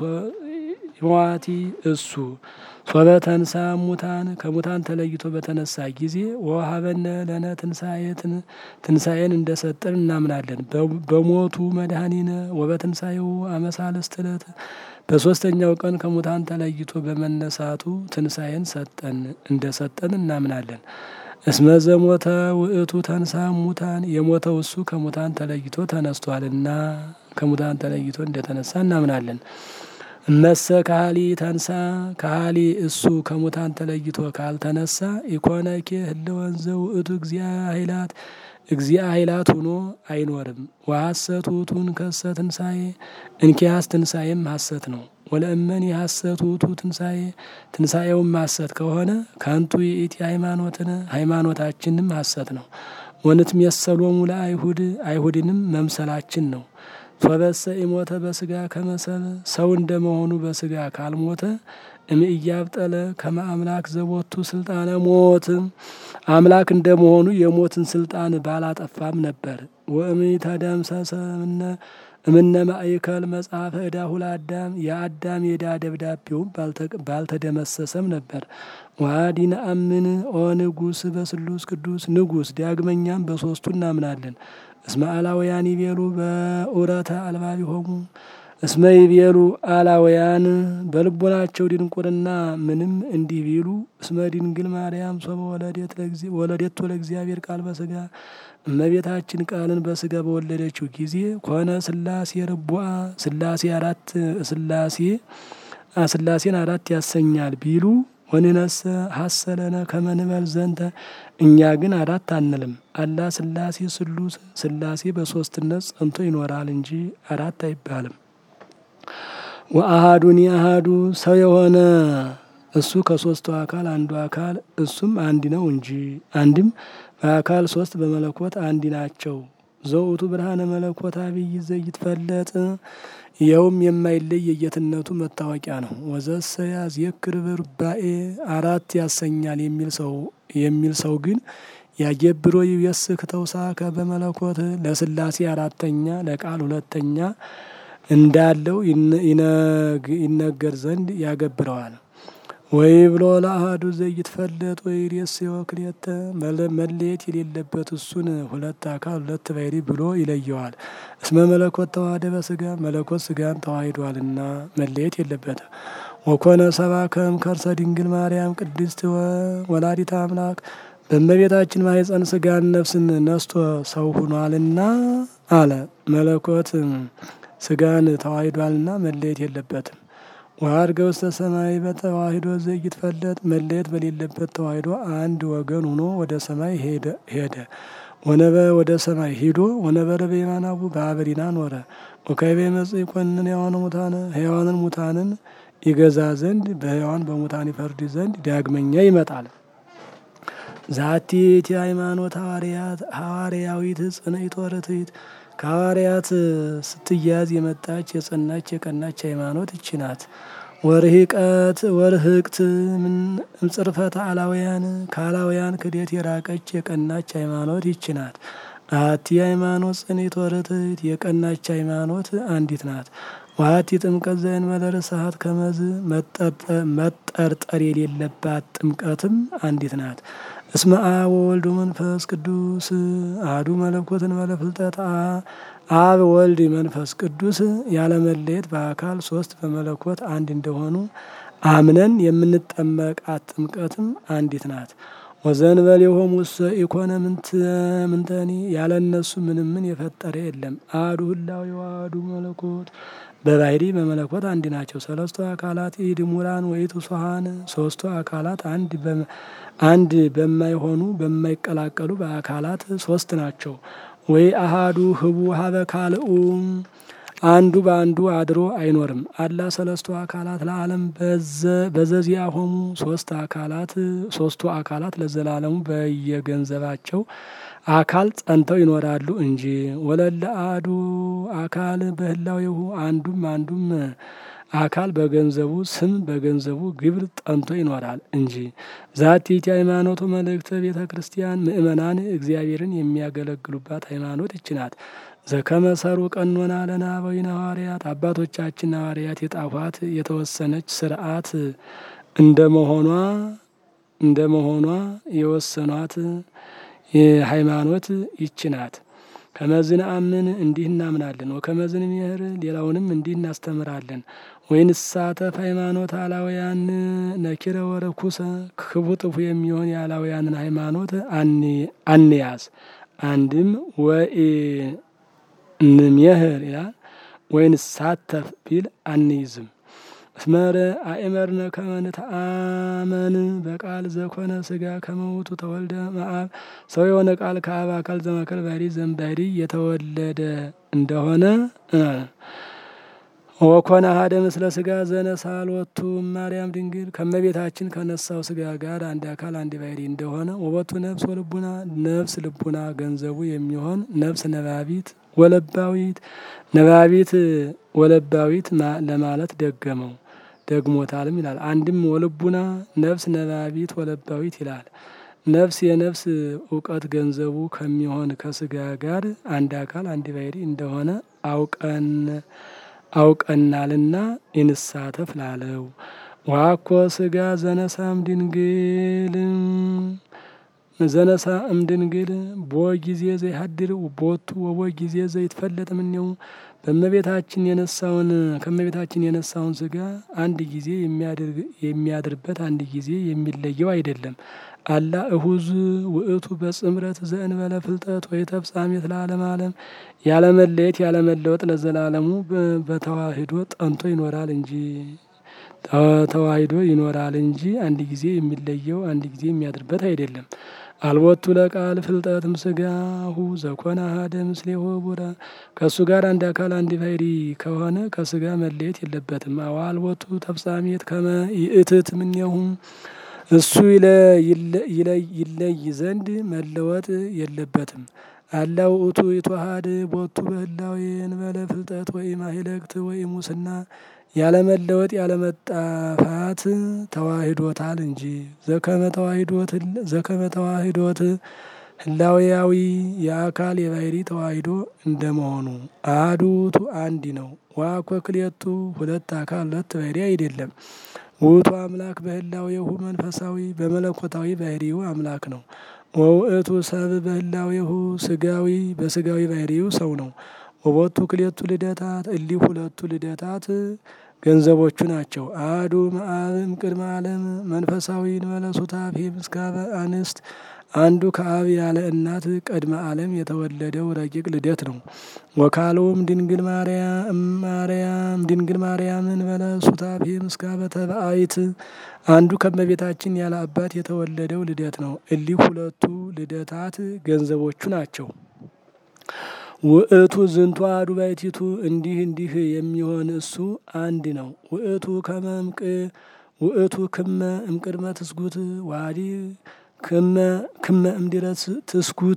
ኢመዋቲ እሱ ሶበ ተንሳ ሙታን ከሙታን ተለይቶ በተነሳ ጊዜ ወሀበነ ለነ ትንሳኤትን ትንሳኤን እንደሰጠን እናምናለን። በሞቱ መድኃኒነ ወበትንሳኤው አመሳለስት ዕለት በሶስተኛው ቀን ከሙታን ተለይቶ በመነሳቱ ትንሳኤን ሰጠን እንደሰጠን እናምናለን። እስመ ዘሞተ ውእቱ ተንሳ ሙታን የሞተው እሱ ከሙታን ተለይቶ ተነስቷልና ከሙታን ተለይቶ እንደተነሳ እናምናለን። እመሰ ካህሊ ተንሳ ካህሊ እሱ ከሙታን ተለይቶ ካልተነሳ ኢኮነኬ ህልወን ዘውእቱ እግዚአ ኃይላት እግዚአ ኃይላት ሆኖ አይኖርም። ወሐሰት ውእቱን ከሰ ትንሣኤ እንኪያስ ትንሣኤም ሐሰት ነው። ወለእመኒ ሐሰት ውእቱ ትንሣኤ ትንሣኤውም ሐሰት ከሆነ ከንቱ ይእቲ ሃይማኖትን ሃይማኖታችንም ሐሰት ነው። ወንትሜሰሎሙ ለአይሁድ አይሁድንም መምሰላችን ነው። ሶበሰ ኢሞተ በስጋ ከመሰብ ሰው እንደመሆኑ በስጋ ካልሞተ እምእያብጠለ ከመ አምላክ ዘቦቱ ስልጣነ ሞት አምላክ እንደመሆኑ የሞትን ስልጣን ባላጠፋም ነበር። ወእምይተደምሰሰ እምነ ማእከል መጽሐፈ ዕዳሁ ለአዳም የአዳም የዕዳ ደብዳቤውም ባልተደመሰሰም ነበር። ዋዲ ነአምን ኦ ንጉስ በስሉስ ቅዱስ ንጉስ ዳግመኛም በሶስቱ እናምናለን። እስመ አላውያን ይቤሉ በኡረተ አልባቢሆሙ እስመ ይቤሉ አላውያን በልቦናቸው ድንቁርና ምንም እንዲህ ቢሉ እስመ ድንግል ማርያም ሶበ ወለዴት ለእግዚአብሔር ቃል በስጋ እመቤታችን ቃልን በስጋ በወለደችው ጊዜ ኮነ ስላሴ ርቡአ ስላሴ አራት ስላሴ ስላሴን አራት ያሰኛል ቢሉ ወንነሰ ሀሰለነ ከመንበል ዘንተ እኛ ግን አራት አንልም። አላ ስላሴ ስሉስ ስላሴ በሶስትነት ጸንቶ ይኖራል እንጂ አራት አይባልም። ወአሃዱኒ አሃዱ ሰው የሆነ እሱ ከሶስቱ አካል አንዱ አካል እሱም አንድ ነው እንጂ አንድም በአካል ሶስት በመለኮት አንድ ናቸው። ዘውቱ ብርሃነ መለኮት አብይ ዘይትፈለጥ ይኸውም የማይለይ የጌትነቱ መታወቂያ ነው። ወዘሰ ያዝየክር ብርባኤ አራት ያሰኛል የሚል ሰው የሚል ሰው ግን ያጀብሮ ይየስክ ተውሳከ በመለኮት ለስላሴ አራተኛ ለቃል ሁለተኛ እንዳለው ይነገር ዘንድ ያገብረዋል። ወይ ብሎ ለአህዱ ዘይትፈለጥ ወይ ሬስ ወክልኤተ መለየት የሌለበት እሱን ሁለት አካል ሁለት ባሕሪ ብሎ ይለየዋል። እስመ መለኮት ተዋህደ በስጋ መለኮት ስጋን ተዋሂዷልና መለየት የለበትም። ወኮነ ሰብአ ከእም ከርሰ ድንግል ማርያም ቅድስት ወላዲተ አምላክ በእመቤታችን ማኅፀን ስጋን ነፍስን ነስቶ ሰው ሁኗልና አለ። መለኮት ስጋን ተዋሂዷልና መለየት የለበትም። ወአድገ ውስተ ሰማይ በተዋሂዶ ዘይትፈለጥ መለየት በሌለበት ተዋሂዶ አንድ ወገን ሆኖ ወደ ሰማይ ሄደ። ወነበ ወደ ሰማይ ሂዶ ወነበረ በየማናቡ በአበሪና ኖረ። ወካዕበ ይመጽእ ይኰንን ሕያዋነ ሙታነ ሕያዋንን ሙታንን ይገዛ ዘንድ በሕያዋን በሙታን ይፈርድ ዘንድ ዳግመኛ ይመጣል። ዛቲ ይእቲ ሃይማኖት ሐዋርያት ሐዋርያዊት ጽንዕት ወርትዕት ከሐዋርያት ስትያዝ የመጣች የጸናች የቀናች ሃይማኖት ይቺ ናት። ወርህቀት ወርህቅት እምጽርፈተ አላውያን ከአላውያን ክደት የራቀች የቀናች ሃይማኖት ይቺ ናት። አሐቲ ሃይማኖት ጽንዕት ወርትዕት የቀናች ሃይማኖት አንዲት ናት። ወአሐቲ ጥምቀት ዘእንበለ ርስሓት ከመዝ መጠርጠር የሌለባት ጥምቀትም አንዲት ናት። እስመ አብ ወወልድ መንፈስ ቅዱስ አሐዱ መለኮት እንበለ ፍልጠት አብ ወልድ መንፈስ ቅዱስ ያለመለየት በአካል ሶስት በመለኮት አንድ እንደሆኑ አምነን የምንጠመቃት ጥምቀትም አንዲት ናት። ወዘእንበሌሆሙ እሰ ኢኮነ ምንተኒ ያለ እነሱ ምንም ምን የፈጠረ የለም። አሐዱ ህላዌ ወአሐዱ መለኮት በባሕሪ በመለኮት አንድ ናቸው። ሰለስቱ አካላት ኢድሙራን ወኢትሱሃን ሶስቱ አካላት አንድ አንድ በማይሆኑ በማይቀላቀሉ በአካላት ሶስት ናቸው። ወይ አሃዱ ህቡ ሀበ ካልኡ አንዱ በአንዱ አድሮ አይኖርም። አላ ሰለስቱ አካላት ለዓለም በዘዚአሆሙ ሶስት አካላት ሶስቱ አካላት ለዘላለሙ በየገንዘባቸው አካል ጸንተው ይኖራሉ እንጂ ወለለ አሐዱ አካል በህላዌሁ አንዱም አንዱም አካል በገንዘቡ ስም በገንዘቡ ግብር ጠንቶ ይኖራል እንጂ። ዛቲ ይእቲ ሃይማኖቱ መልእክተ ቤተ ክርስቲያን ምእመናን እግዚአብሔርን የሚያገለግሉባት ሃይማኖት ይች ናት። ዘከመ ሰሩ ቀኖና ለነ አበዊነ ሐዋርያት አባቶቻችን ሐዋርያት የጣፏት የተወሰነች ስርዓት እንደመሆኗ እንደመሆኗ የወሰኗት ሃይማኖት ይች ናት። ከመዝን አምን እንዲህ እናምናለን። ወከመዝን ምህር ሌላውንም እንዲህ እናስተምራለን። ወይንሳተፍ ሃይማኖት አላውያን ነኪረ ወረኩሰ ክቡ ጥፉ የሚሆን የአላውያንን ሃይማኖት አንያዝ። አንድም ወይ እንሜህር ይላል ወይንሳተፍ ቢል አንይዝም። እስመረ አእመርነ ከመ ንተአመን በቃል ዘኮነ ስጋ ከመውቱ ተወልደ መአብ ሰው የሆነ ቃል ከአብ አካል ዘማከል ባሕሪ ዘእምባሕሪ የተወለደ እንደሆነ ወኮነ አሐደ ምስለ ስጋ ዘነሳሎቱ ማርያም ድንግል ከመቤታችን ከነሳው ስጋ ጋር አንድ አካል አንድ ባሕሪ እንደሆነ ወበቱ ነፍስ ወልቡና ነፍስ ልቡና ገንዘቡ የሚሆን ነፍስ ነባቢት ወለባዊት ነባቢት ወለባዊት ለማለት ደገመው ደግሞታልም ይላል። አንድም ወልቡና ነፍስ ነባቢት ወለባዊት ይላል። ነፍስ የነፍስ እውቀት ገንዘቡ ከሚሆን ከስጋ ጋር አንድ አካል አንድ ባሕሪ እንደሆነ አውቀን አውቀናልና ይንሳተፍ ላለው ዋኮ ስጋ ዘነሳም ድንግል ዘነሳ እምድንግል ቦ ጊዜ ዘይሀድር ቦቱ ወቦ ጊዜ ዘይትፈለጥ እምኔው በእመቤታችን የነሳውን ከእመቤታችን የነሳውን ስጋ አንድ ጊዜ የሚያድርበት አንድ ጊዜ የሚለየው አይደለም። አላ እሁዝ ውእቱ በጽምረት ዘእንበለ ፍልጠት ወይ ተፍጻሜት ለዓለም ዓለም ያለመለየት ያለመለወጥ ለዘላለሙ በተዋህዶ ጠንቶ ይኖራል እንጂ ተዋሂዶ ይኖራል እንጂ አንድ ጊዜ የሚለየው አንድ ጊዜ የሚያድርበት አይደለም። አልቦቱ ለቃል ፍልጠትም ስጋሁ ዘኮነ አሐደ ምስሌሁ ቡረ ከእሱ ጋር አንድ አካል አንድ ባሕሪ ከሆነ ከስጋ መለየት የለበትም። አዎ አልቦቱ ተፍጻሜት ከመ ይእትት እምኔሁ እሱ ይለይ ዘንድ መለወጥ የለበትም። አላ ውእቱ ይትወሀድ ቦቱ በህላዌ እንበለ ፍልጠት ወኢም ማይለክት ወኢም ሙስና ያለመለወጥ ያለመጣፋት ተዋሂዶታል እንጂ ዘከመ ተዋሂዶት ህላዌያዊ የአካል የባሕሪ ተዋሂዶ እንደመሆኑ አሐዱ ውእቱ አንድ ነው። ወአኮ ክልኤቱ ሁለት አካል ሁለት ባሕሪ አይደለም። ውእቱ አምላክ በህላዌሁ መንፈሳዊ በመለኮታዊ ባሕሪው አምላክ ነው። ወውእቱ ሰብ በህላዌሁ ስጋዊ በስጋዊ ባሕሪው ሰው ነው። ወቦቱ ክልኤቱ ልደታት እሊህ ሁለቱ ልደታት ገንዘቦቹ ናቸው። አሐዱ እምአብ እምቅድመ ዓለም መንፈሳዊ እንበለ ሱታፌ ምስካበ አንስት አንዱ ከአብ ያለ እናት ቀድመ ዓለም የተወለደው ረቂቅ ልደት ነው። ወካልኡም ድንግል ማርያም ድንግል ማርያም እንበለ ሱታፌ ምስካበ ተባአይት አንዱ ከእመቤታችን ያለ አባት የተወለደው ልደት ነው። እሊህ ሁለቱ ልደታት ገንዘቦቹ ናቸው። ውእቱ ዝንቱ አሐዱ ባሕቲቱ እንዲህ እንዲህ የሚሆን እሱ አንድ ነው። ውእቱ ከመ እምቅ ውእቱ ክመ እምቅድመ ትስጉት ዋዲ ክመ ክመ እምድኅረ ትስጉት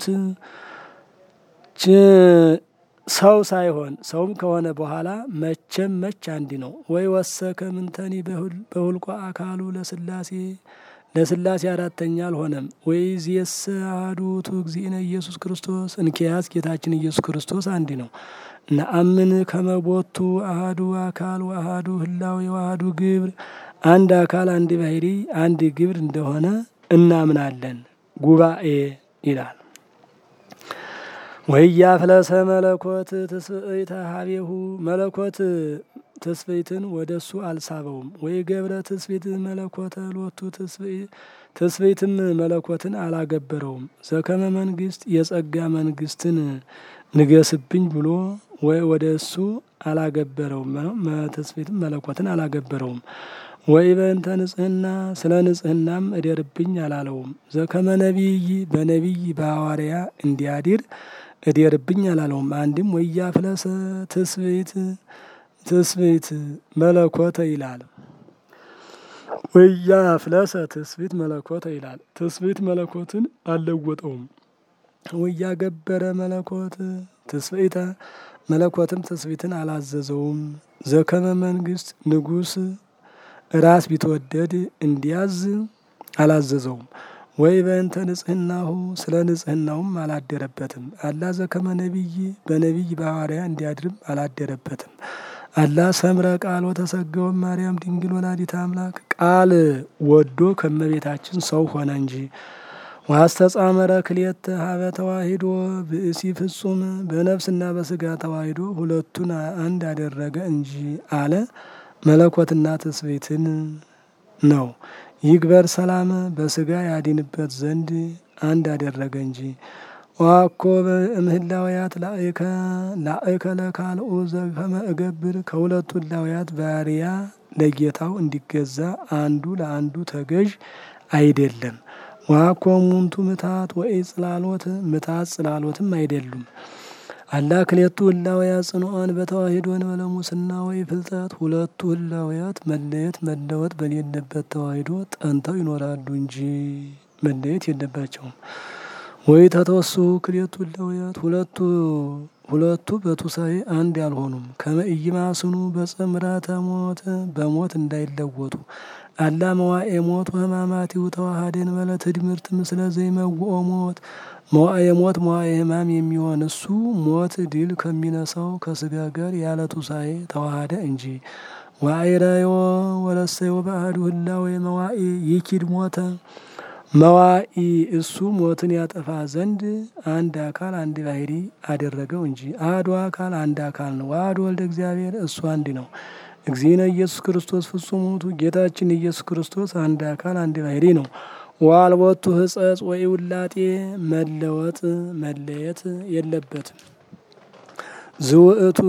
ሰው ሳይሆን ሰውም ከሆነ በኋላ መቼም መች አንድ ነው። ወይ ወሰከ ምንተኒ በሁልቆ አካሉ ለስላሴ ለስላሴ አራተኛ አልሆነም። ወይ ዚየስ አሐዱ ውእቱ እግዚእነ ኢየሱስ ክርስቶስ እንኪያስ ጌታችን ኢየሱስ ክርስቶስ አንድ ነው። ነአምን ከመ ቦቱ አሐዱ አካል ወአሐዱ ህላዌ ወአሐዱ ግብር አንድ አካል አንድ ባሕሪ አንድ ግብር እንደሆነ እናምናለን። ጉባኤ ይላል። ወኢያፍለሰ መለኮት ትስብእተ ሀቤሁ መለኮት ትስብእትን ወደ እሱ አልሳበውም። ወይ ገብረ ትስብእት መለኮተ ሎቱ ትስብእትም መለኮትን አላገበረውም። ዘከመ መንግስት የጸጋ መንግስትን ንገስብኝ ብሎ ወይ ወደ እሱ አላገበረውም። ትስብእትም መለኮትን አላገበረውም። ወይ በእንተ ንጽህና ስለ ንጽህናም እደርብኝ አላለውም። ዘከመ ነቢይ በነቢይ በሐዋርያ እንዲያድር እደርብኝ አላለውም። አንድም ወኢያፍለሰ ትስብእት ትስብእት መለኮተ ይላል። ወኢያፍለሰ ትስብእት መለኮተ ይላል። ትስብእት መለኮትን አልለወጠውም። ወኢያገበረ መለኮት ትስብእተ መለኮትም ትስብእትን አላዘዘውም። ዘከመ መንግስት ንጉስ ራስ ቢትወደድ እንዲያዝ አላዘዘውም። ወይ በእንተ ንጽህናሁ ስለ ንጽህናውም አላደረበትም። አላ ዘከመ ነቢይ በነቢይ በሐዋርያ እንዲያድርም አላደረበትም። አላ ሰምረ ቃል ወተሰገወ ማርያም ድንግል ወላዲተ አምላክ ቃል ወዶ ከመቤታችን ሰው ሆነ እንጂ። ዋስተጻመረ ክልኤተ ሀበ ተዋሂዶ ብእሲ ፍጹም በነፍስና በስጋ ተዋሂዶ ሁለቱን አንድ አደረገ እንጂ አለ። መለኮትና ትስብእትን ነው። ይግበር ሰላም በስጋ ያድንበት ዘንድ አንድ አደረገ እንጂ። ዋኮ እምህላውያት ላእከ ላእከ ለካልኡ ዘከመ እገብር ከሁለቱ ህላውያት ባሪያ ለጌታው እንዲገዛ አንዱ ለአንዱ ተገዥ አይደለም። ዋኮ ሙንቱ ምታት ወይ ጽላሎት ምታት ጽላሎትም አይደሉም። አላ ክልኤቱ ህላውያት ጽኑዓን በተዋሂዶ እንበለ ሙስና ወይ ፍልጠት ሁለቱ ህላውያት መለየት መለወጥ በሌለበት ተዋሂዶ ጠንተው ይኖራሉ እንጂ መለየት የለባቸውም። ወይ ተተወሱ ክልኤቱ ህላውያት ሁለቱ ሁለቱ በቱሳኤ አንድ ያልሆኑም ከመ ኢይማስኑ በጽምረተ ሞት በሞት እንዳይለወጡ አላ መዋኤ ሞት ወሕማማቲሁ ተዋሃደ እንበለ ትድምርት ምስለ ዘይመውኦ ሞት መዋኤ ሞት መዋኤ ሕማም የሚሆን እሱ ሞት ድል ከሚነሳው ከስጋ ጋር ያለ ቱሳኤ ተዋሃደ እንጂ። ዋዕረዮ ወረሰዮ በአሐዱ ህላዌ መዋኤ ይኪድ ሞተ መዋኢ እሱ ሞትን ያጠፋ ዘንድ አንድ አካል አንድ ባህሪ አደረገው እንጂ አሐዱ አካል አንድ አካል ነው። ዋህድ ወልደ እግዚአብሔር እሱ አንድ ነው። እግዚእነ ኢየሱስ ክርስቶስ ፍጹም ውእቱ ጌታችን ኢየሱስ ክርስቶስ አንድ አካል አንድ ባህሪ ነው። ወአልቦቱ ሕጸጽ ወይ ውላጤ መለወጥ መለየት የለበትም። ዝውእቱ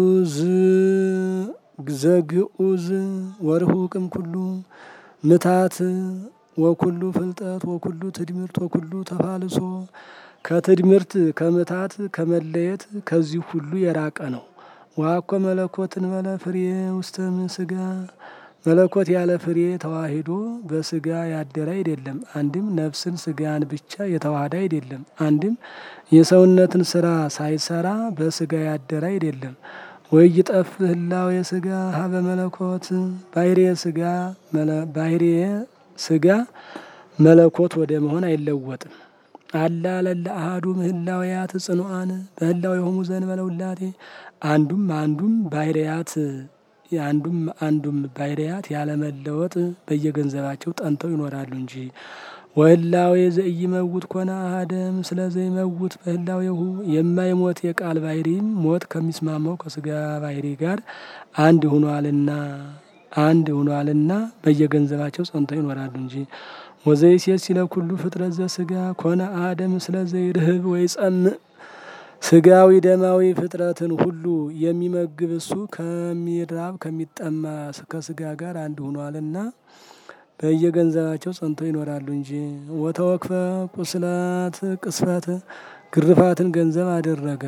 ዘግኡዝ ወርሁቅም ኩሉ ምታት ወኩሉ ፍልጠት ወኩሉ ትድምርት ወኩሉ ተፋልሶ ከትድምርት ከምታት ከመለየት ከዚህ ሁሉ የራቀ ነው። ዋኮ መለኮትን መለ ፍሬ ውስተ ስጋ መለኮት ያለ ፍሬ ተዋሂዶ በስጋ ያደረ አይደለም። አንድም ነፍስን ስጋን ብቻ የተዋሃደ አይደለም። አንድም የሰውነትን ስራ ሳይሰራ በስጋ ያደረ አይደለም። ወይ ጠፍ ህላው የስጋ ሀበ መለኮት ባህሬ ስጋ ባህሬ ስጋ መለኮት ወደ መሆን አይለወጥም። አላ ለለ አሃዱ ምህላውያት ጽኑአን በህላው የሆሙ ዘእንበለ ውላቴ አንዱም አንዱም ባህርያት አንዱም አንዱም ባህርያት ያለመለወጥ በየገንዘባቸው ጠንተው ይኖራሉ እንጂ ወህላዌ ዘኢይመውት ኮነ አሐደም ስለ ዘይመውት በህላዌሁ የማይሞት የቃል ባህሪም ሞት ከሚስማማው ከስጋ ባህሪ ጋር አንድ ሁኗልና አንድ ሁኗልና በየገንዘባቸው ጸንተው ይኖራሉ እንጂ ወዘይሴት ሲለ ኩሉ ፍጥረት ዘስጋ ኮነ አሐደም ስለ ዘይርህብ ወይ ጸምእ ስጋዊ ደማዊ ፍጥረትን ሁሉ የሚመግብ እሱ ከሚራብ ከሚጠማ ከስጋ ጋር አንድ ሆኗልና በየገንዘባቸው ጸንተው ይኖራሉ እንጂ ወተወክፈ ቁስላት ቅስፈት ግርፋትን ገንዘብ አደረገ።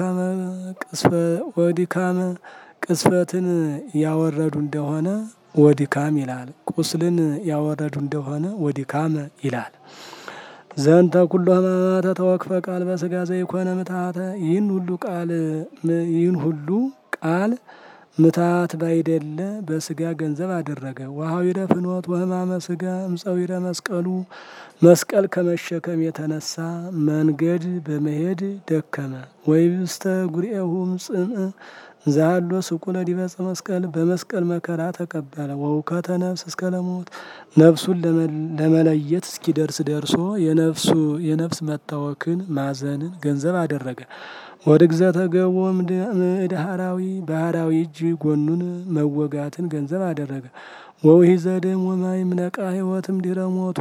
ወዲካመ ቅስፈትን ያወረዱ እንደሆነ ወዲካም ይላል። ቁስልን ያወረዱ እንደሆነ ወዲካመ ይላል። ዘንተ ኩሎ ሕማማተ ተወክፈ ቃል በስጋ ዘይኮነ ምትሃተ ይህን ሁሉ ቃል ይህን ሁሉ ቃል ምታት ባይደለ በስጋ ገንዘብ አደረገ። ወሀዊረ ፍኖት ወሕማመ ስጋ እምፀዊረ መስቀሉ መስቀል ከመሸከም የተነሳ መንገድ በመሄድ ደከመ። ወይብስተ ጉርኤሁም ጽምእ ዛሎ ስቁለ ዲበፀ መስቀል በመስቀል መከራ ተቀበለ። ወውከተ ነፍስ እስከ ለሞት ነፍሱን ለመለየት እስኪደርስ ደርሶ የነፍሱ የነፍስ መታወክን ማዘንን ገንዘብ አደረገ። ወደ ግዘተ ገቦ ምድሃራዊ ባህራዊ እጅ ጎኑን መወጋትን ገንዘብ አደረገ። ወውሂ ዘደም ወማይ ምነቃ ህይወትም ድረ ሞቱ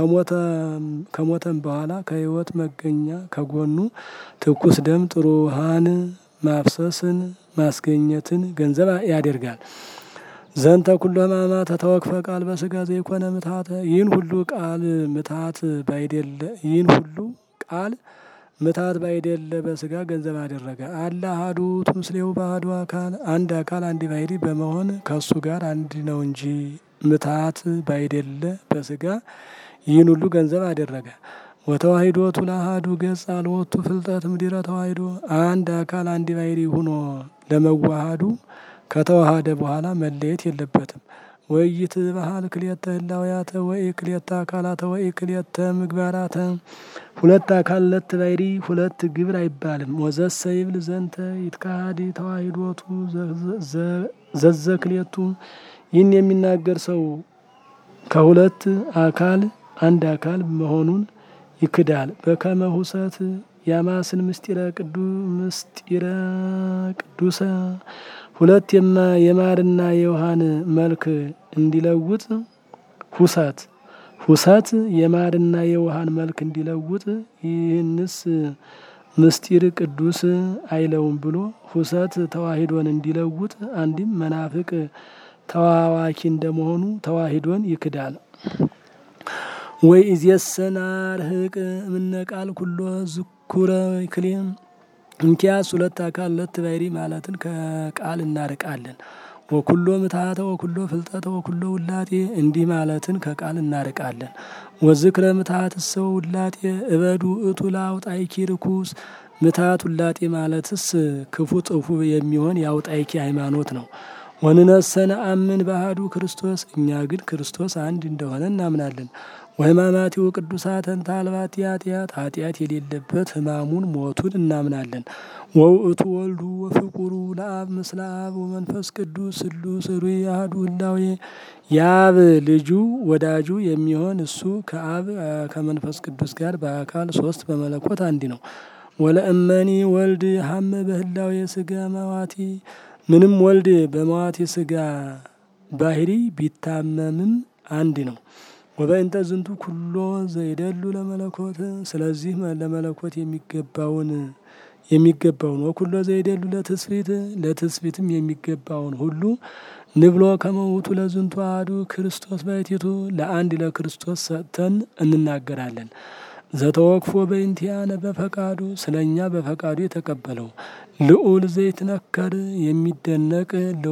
ከሞተም በኋላ ከህይወት መገኛ ከጎኑ ትኩስ ደም ጥሩ ውሃን ማፍሰስን ማስገኘትን ገንዘብ ያደርጋል። ዘንተ ኩሎ ሕማማተ ተወክፈ ቃል በስጋ ዘይኮነ ምትሃተ ይህን ሁሉ ቃል ምትሃት ባይደለ ይህን ሁሉ ቃል ምትሃት ባይደለ በስጋ ገንዘብ አደረገ። አለ አሐዱ ውእቱ ምስሌሁ በአሐዱ አካል አንድ አካል አንድ ባህሪ በመሆን ከእሱ ጋር አንድ ነው እንጂ ምትሃት ባይደለ በስጋ ይህን ሁሉ ገንዘብ አደረገ። ወተዋሂዶቱ ለአሐዱ ገጽ አልወቱ ፍልጠት ምድረ ተዋሂዶ አንድ አካል አንድ ባህሪ ሁኖ ለመዋሃዱ ከተዋሃደ በኋላ መለየት የለበትም። ወይት ባህል ክልኤተ ህላውያተ ወይ ክልኤተ አካላተ ወይ ክልኤተ ምግባራተ ሁለት አካል ሁለት ባህሪ ሁለት ግብር አይባልም። ወዘሰ ይብል ዘንተ ይትካሃድ ተዋሂዶቱ ዘዘ ክልኤቱ ይህን የሚናገር ሰው ከሁለት አካል አንድ አካል መሆኑን ይክዳል። በከመ ሁሰት ያማስን ምስጢረ ቅዱ ምስጢረ ቅዱሰ ሁለት የማርና የውሃን መልክ እንዲለውጥ ሁሰት ሁሰት የማርና የውሃን መልክ እንዲለውጥ ይህንስ ምስጢር ቅዱስ አይለውም ብሎ ሁሰት ተዋሂዶን እንዲለውጥ አንድም መናፍቅ ተዋዋኪ እንደመሆኑ ተዋሂዶን ይክዳል። ወይ እዜሰና ርህቅ እምነ ቃል ኩሎ ዝኩረ ክሌም እንኪያስ ሁለት አካል ሁለት ባህሪ ማለትን ከቃል እናርቃለን። ወኩሎ ምትሃተ ወኩሎ ፍልጠተ ወኩሎ ውላጤ እንዲህ ማለትን ከቃል እናርቃለን። ወዝክረ ምትሃት ሰው ውላጤ እበዱ እቱ ለአውጣይኪ ርኩስ ምትሃት ውላጤ ማለትስ ክፉ ጥፉ የሚሆን የአውጣይኪ ሃይማኖት ነው። ወንነሰነ አምን ባህዱ ክርስቶስ እኛ ግን ክርስቶስ አንድ እንደሆነ እናምናለን። ወሕማማቲው ቅዱሳትን ታልባት ኃጢአት ኃጢአት የሌለበት ሕማሙን ሞቱን እናምናለን። ወውእቱ ወልዱ ወፍቁሩ ለአብ ምስለ አብ ወመንፈስ ቅዱስ ስሉስ ሩይ አሐዱ ህላዌ የአብ ልጁ ወዳጁ የሚሆን እሱ ከአብ ከመንፈስ ቅዱስ ጋር በአካል ሶስት በመለኮት አንድ ነው። ወለእመኒ ወልድ ሀመ በህላዌ ስጋ መዋቲ ምንም ወልድ በመዋቲ ስጋ ባህሪ ቢታመምም አንድ ነው። ወበእንተ ዝንቱ ኩሎ ዘይደሉ ለመለኮት ስለዚህ ለመለኮት የሚገባውን የሚገባውን ወኩሎ ዘይደሉ ለትስፊት ለትስፊትም የሚገባውን ሁሉ ንብሎ ከመውቱ ለዝንቱ አሐዱ ክርስቶስ ባሕቲቱ ለአንድ ለክርስቶስ ሰጥተን እንናገራለን። ዘተወክፎ በእንቲአነ በፈቃዱ ስለ እኛ በፈቃዱ የተቀበለው ልዑል ዘይትነከር የሚደነቅ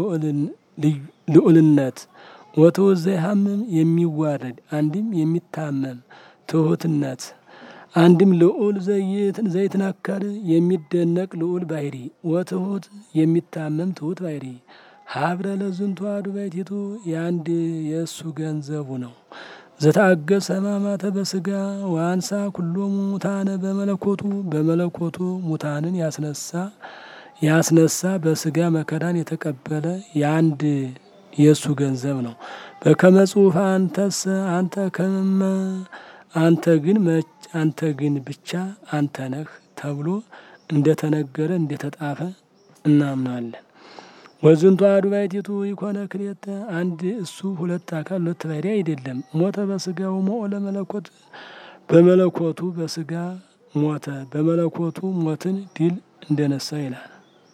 ልዑልነት ወትሑት ዘይሃምም የሚዋረድ አንድም የሚታመም ትሑትነት አንድም ልዑል ዘይትነከር የሚደነቅ ልዑል ባሕሪ ወትሑት የሚታመም ትሑት ባሕሪ ሀብረ ለዝንቱ አሐዱ ባሕቲቱ የአንድ የእሱ ገንዘቡ ነው። ዘታገሰ ሕማማተ በስጋ ወአንሳ ኩሎሙ ሙታነ በመለኮቱ በመለኮቱ ሙታንን ያስነሳ ያስነሳ በስጋ መከራን የተቀበለ የአንድ የእሱ ገንዘብ ነው። በከመ ጽሑፍ አንተስ አንተ ከመ አንተ ግን አንተ ግን ብቻ አንተ ነህ ተብሎ እንደተነገረ እንደተጣፈ እናምናለን። ወዝንቱ አሐዱ ባሕቲቱ ይኮነ ክልኤተ አንድ እሱ ሁለት አካል ሁለት ባሕሪ አይደለም። ሞተ በስጋው ሞኦ ለመለኮት በመለኮቱ በስጋ ሞተ በመለኮቱ ሞትን ድል እንደነሳ ይላል።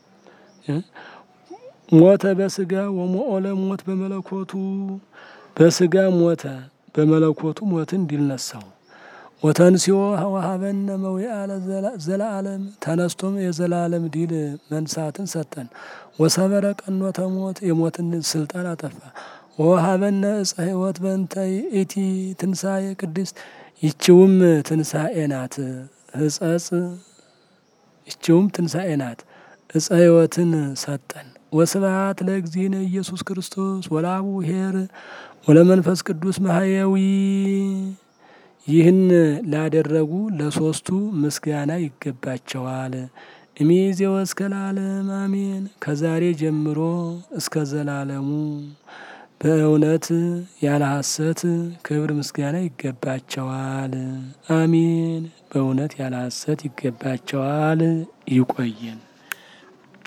ሞተ በስጋ ወሞኦ ለሞት በመለኮቱ በስጋ ሞተ በመለኮቱ ሞትን ድል ነሳው። ወተንሲኦ ወሀበነ መዊአ ዘለዓለም ተነስቶም የዘላለም ድል መንሳትን ሰጠን። ወሰበረ ቀኖተ ሞት የሞትን ስልጣን አጠፋ። ወሀበነ እፀ ሕይወት በእንተ ይእቲ ትንሣኤ ቅድስት ይችውም ትንሣኤ ናት። ሕጸጽ ይችውም ትንሣኤ ናት። እፀ ሕይወትን ሰጠን። ወስብሐት ለእግዚእነ ኢየሱስ ክርስቶስ ወለአቡ ኄር ወለመንፈስ ቅዱስ ማህየዊ ይህን ላደረጉ ለሶስቱ ምስጋና ይገባቸዋል። እምይእዜወ እስከ ለዓለም አሜን። ከዛሬ ጀምሮ እስከ ዘላለሙ በእውነት ያለ ሐሰት ክብር ምስጋና ይገባቸዋል። አሜን። በእውነት ያለ ሐሰት ይገባቸዋል። ይቆየን።